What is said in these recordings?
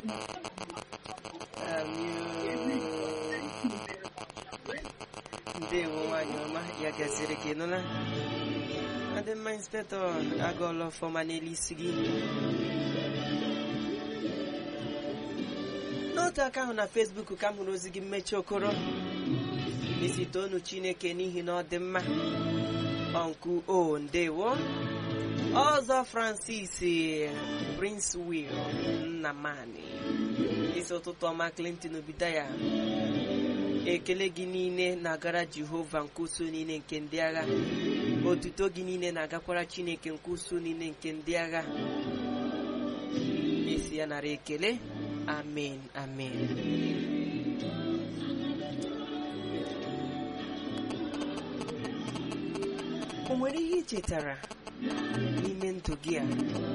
ndewo nwanyị ọma ya gaziri gị nụla adị mma inspectọ agụọla ọfọma n'elu isi gị n'otu aka ahụ na fesbuk ka m hụrụ ozi gị mmechi okoro isi toonu chineke n'ihi na ọ dị mma ọnku o ndewo ọzọ francis prince will nnamani isi ụtụtụ ọma clinton obidaya ekele gị niile na-agara jehova nke uso niile nke ndị agha otuto gị niile na-agakwara chineke nke uso niile nke ndị agha esi ya nara ekele amen amen o nwere ihe ị chetara n'ime ndụ gị a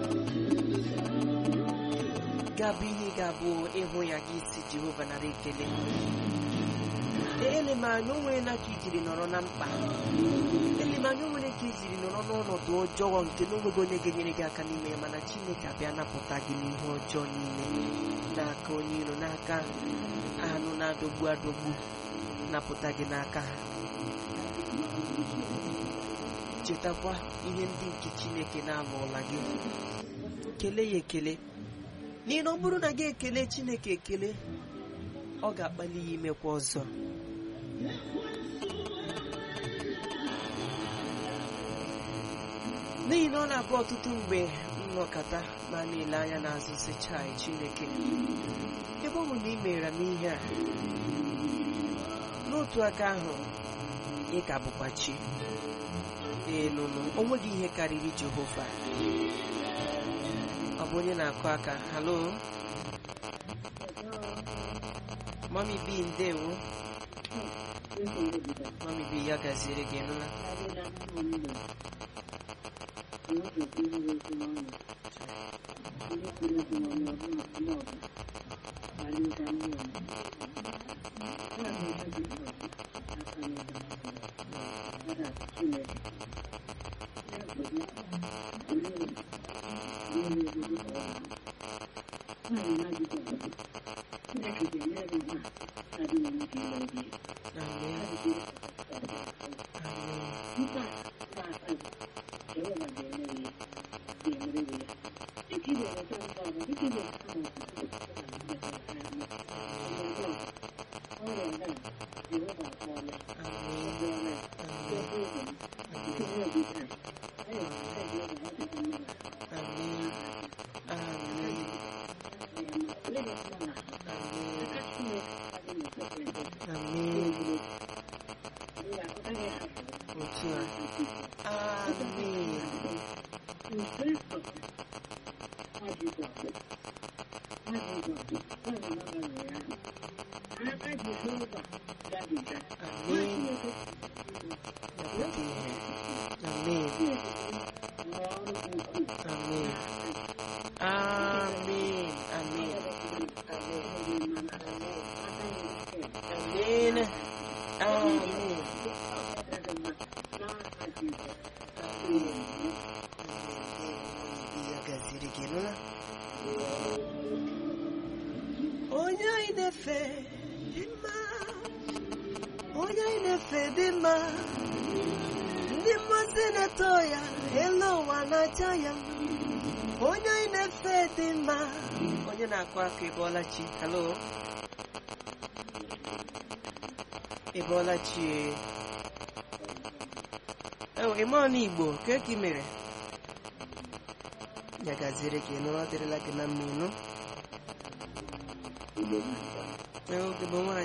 ga-abụ ihe ga-abụ ịhụ ya gị si jehova nara ekele ele m anya o nwere na ka ijiri nọrọ na mkpa ele m anya o nwere ka ijiri nọrọ n'ọnọdụ ọjọọ nke na onweghị onye ga-enyere gị aka n'ime ya mana chineke abịa napụta gị n'ihe ọjọọ niile n'aka onye iro n'aka anụ na-adọgbu adọgbu napụta gị n'aka ha chetakwa ihe ndị nke chineke na-alụọla gị kelee ya ekele n'ihi na ọ bụrụ na gị ekele chineke ekele ọ ga-akpali ya imekwa ọzọ n'ihi na ọ na-abụ ọtụtụ mgbe nnọkọta ma na-ele anya n'azụ si chai chineke ebe ọ bụ na ị mere m ihe a n'otu aka ahụ ị ka bụkwa chi ee nụnụ o nweghị ihe karịrị jehova ọ bụ onye na-akụ aka halo mami bi ndewo mami bi ya gaziri gị nụla onye anyị na-efe dị mma onye anyị na-efe dị mma ndị mmasị na-eto ya elu ụwa na-acha ya onye anyị na-efe dị mma onye na-akụ aka ịbọọla chi halo ịbọọla chi ewe ime ọnụ igbo ka ka ị mere ya gaziere gị nụ ọ dịrịla gị na mma ịnụ oge bụ nwaanyị